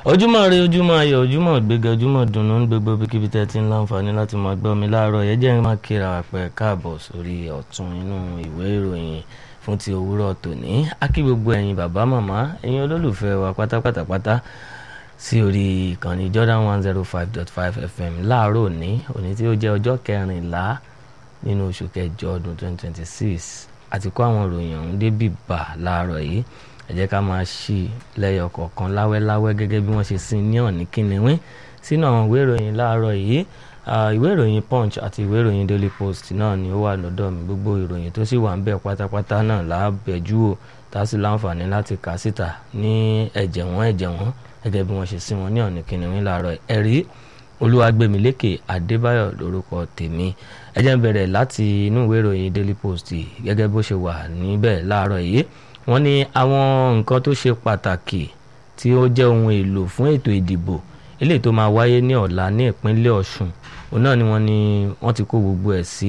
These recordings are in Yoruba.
ojúmọ́ ire ojúmọ́ ayọ̀ ojúmọ́ gbéga ojúmọ́ dùnú ní gbogbo ibikíbi tẹ́ ti ń láǹfààní láti máa gbọ́ mi láàárọ̀ yẹn jẹ́ máa kíra pẹ́ káàbọ̀ sórí ọ̀tún inú ìwé ìròyìn fún ti òwúrọ̀ tòní á kí gbogbo ẹ̀yin bàbá màmá ẹ̀yin olólùfẹ́ wa pátápátá pátá sí orí ìkànnì Jordan one zero five dot five FM láàárọ̀ òní òní tí ó jẹ́ ọjọ́ kẹrìnlá nínú oṣù kẹjọ ọdún twenty twenty six àti kó àwọn ìròyìn ọ̀hún débì bà láàárọ̀ yìí ẹ jẹ́ ká máa ṣí lẹ́yọ kọ̀ọ̀kan láwẹ́láwẹ́ gẹ́gẹ́ bí wọ́n ṣe sin ní ọ̀ní kínníwín sínú àwọn ìwé ìròyìn láàárọ̀ yìí ìwé ìròyìn punch àti ìwé ìròyìn daily post náà ni ó wà lọ́dọ̀ mi gbogbo ìròyìn tó sì wà ń bẹ̀ pátápátá náà lábẹ́jú o tá a sì láǹfààní láti kà á síta ní ẹ̀jẹ̀ wọ́n ẹ̀jẹ̀ wọ́n gẹ́gẹ́ bí wọ́n ṣe sin wọn ní ọ̀ní kínníwín láàárọ̀ ẹ̀rí olúwàgbẹ̀mílékè adébáyọ̀ lórúkọ tèmi ẹ jẹ́ n bẹ̀rẹ̀ láti inú ìwé ìròyìn daily post gẹ́gẹ́ bó ṣe wà níbẹ̀ láàárọ̀ yìí wọ́n ní àwọn nǹkan tó ṣe pàtàkì tí ó jẹ́ ohun èlò fún ètò ìdìbò eléyìí tó máa wáyé ní ọ̀la ní ìpínlẹ̀ ọ̀ṣun òun náà ni wọ́n ní wọ́n ti kó gbogbo ẹ̀ sí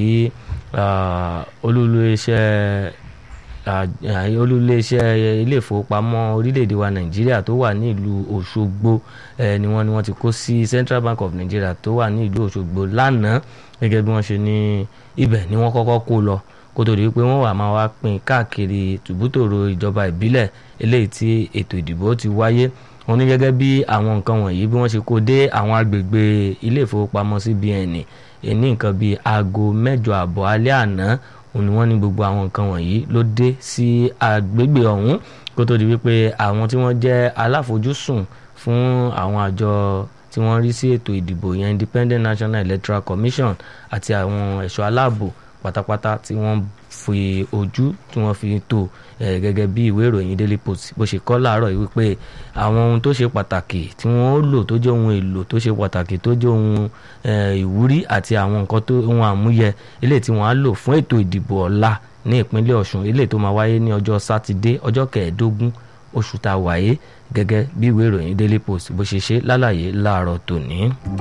olúléeṣẹ́ olúléeṣẹ́ ilé ìfowópamọ́ orílẹ̀-èdè wa nàìjíríà tó wà ní ìlú òṣogbo ni wọ́n ní wọ́n ti kó sí central bank of nigeria tó wà ní ìlú òṣogbo lánàá gẹ́gẹ́ bí wọ́n ṣe ní ibẹ̀ ni wọ́n kọ́kọ́ kó lọ kó tó di pé wọ́n wà máa wá pín káàkiri tùbútòrò ìjọba ìbílẹ̀ eléyìí tí ètò ìdìbò ti wáyé wọ́n ní gẹ́gẹ́ bí àwọn nǹkan wọ̀nyí bí wọ́n ṣe kó dé àwọn agbègbè ilé ìfowópamọ́ CBN ní nǹkan bíi aago mẹ́jọ àbọ̀ alẹ́ àná òun ni wọ́n ní gbogbo àwọn nǹkan wọ̀nyí ló dé sí agbègbè ọ̀hún kó tó di wípé àwọn tí wọ́n jẹ́ aláfojúsùn fún àwọn àjọ tí wọ́n rí sí ètò ìdìbò yẹn Independent National Electoral Commission àti àwọn ẹ̀ṣọ́ aláàbò pátápátá tí wọ́n fi ojú tí wọ́n fi tó gẹ́gẹ́ bí ìwé ìròyìn Daily Post bó ṣe kọ́ láàárọ̀ yìí wípé àwọn ohun tó ṣe pàtàkì tí wọ́n ó lò tó jẹ́ ohun èlò tó ṣe pàtàkì tó jẹ́ ohun ìwúrí àti àwọn nǹkan tó ohun àmúyẹ eléyìí tí wọ́n á lò fún ètò ìdìbò ọ̀la ní ìpínlẹ̀ Ọ̀ṣun eléyìí tó máa wáyé ní ọjọ́ sátidé ọjọ́ kẹẹ̀ẹ́dógún oṣù tá a wáyé gẹ́gẹ́ bí ìwé ìròyìn Daily Post bó ṣe ṣe lálàyé láàárọ̀ tòní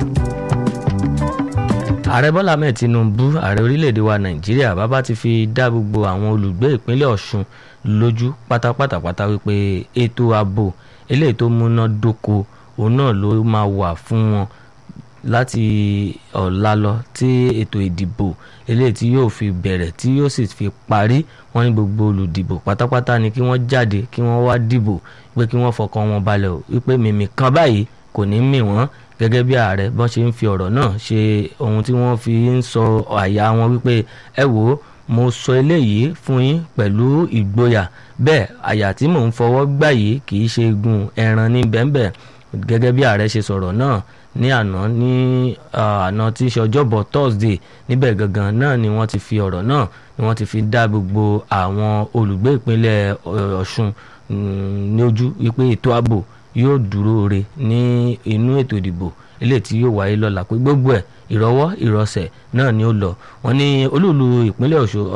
ààrẹ bọ́lá ahmed tinubu ààrẹ orílẹ̀-èdè wa nàìjíríà bàbá ti fi dá gbogbo àwọn olùgbé ìpínlẹ̀ ọ̀ṣun lójú pátápátápátá wípé ètò ààbò eléyìí tó múná dóko òun náà ló máa wà fún wọn láti ọ̀la lọ tí ètò ìdìbò eléyìí tí yóò fi bẹ̀rẹ̀ tí yóò sì fi parí wọ́n ní gbogbo olùdìbò pátápátá ni kí wọ́n jáde kí wọ́n wá dìbò pé kí wọ́n fọkàn wọn balẹ̀ o wípé mímì kan báyìí kò ní mì wọ́n gẹ́gẹ́ bí ààrẹ bọ́n ṣe ń fi ọ̀rọ̀ náà ṣe ohun tí wọ́n fi ń sọ àyà wọn wípé ẹ wò ó mo sọ eléyìí fún yín pẹ̀lú ìgboyà bẹ́ẹ̀ àyà tí mò ń fọwọ́ gbà yìí kì í ṣe gun ẹran ní bẹ́ẹ̀nbẹ́ẹ̀ gẹ́gẹ́ bí ààrẹ ṣe sọ̀rọ̀ náà ní àná ní àná tí í ṣe ọjọ́bọ̀ Thursday níbẹ̀ gangan náà ni wọ́n ti fi ọ̀rọ̀ náà ni wọ́n ti fi dá gbogbo àwọn olùgbé ìpínlẹ̀ Ọ̀ṣun ní ojú wípé ètò ààbò yóò dúró re ní inú ètò ìdìbò eléyìí tí yóò wáyé lọ́la pé gbogbo ẹ̀ ìrọwọ́ ìrọsẹ̀ náà ni ó lọ wọ́n ní olúùlú ìpínlẹ̀ Ọ̀ṣun